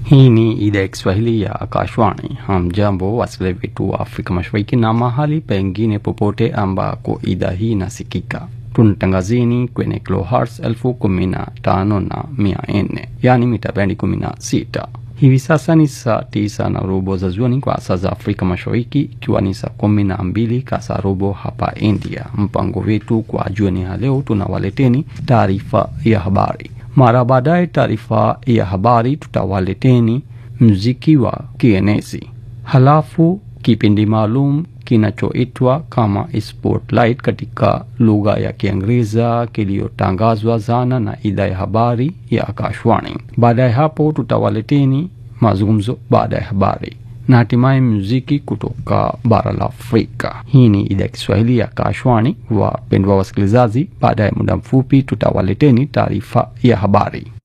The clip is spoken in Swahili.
Hii ni idhaa ya Kiswahili ya Akashwani. Hamjambo wasikilizaji wetu wa Afrika Mashariki na mahali pengine popote ambako idhaa hii inasikika. Tunatangazini kwenye kilohertz elfu kumi na tano na mia nne yaani mita bendi kumi na sita. Hivi sasa ni saa tisa na robo za jioni kwa saa za Afrika Mashariki, ikiwa ni saa kumi na mbili kasa robo hapa India. Mpango wetu kwa jioni ya leo, tunawaleteni taarifa ya habari. Mara baadaye taarifa ya habari tutawaleteni mziki wa kienezi, halafu kipindi maalum kinachoitwa kama Spotlight katika lugha ya Kiingereza kiliyotangazwa zana na idhaa ya habari ya Akashwani. Baada ya hapo tutawaleteni mazungumzo baada ya habari na hatimaye muziki kutoka bara la Afrika. Hii ni idhaa ya Kiswahili ya Akashwani. Wapendwa wasikilizaji, baada ya muda mfupi tutawaleteni taarifa ya habari.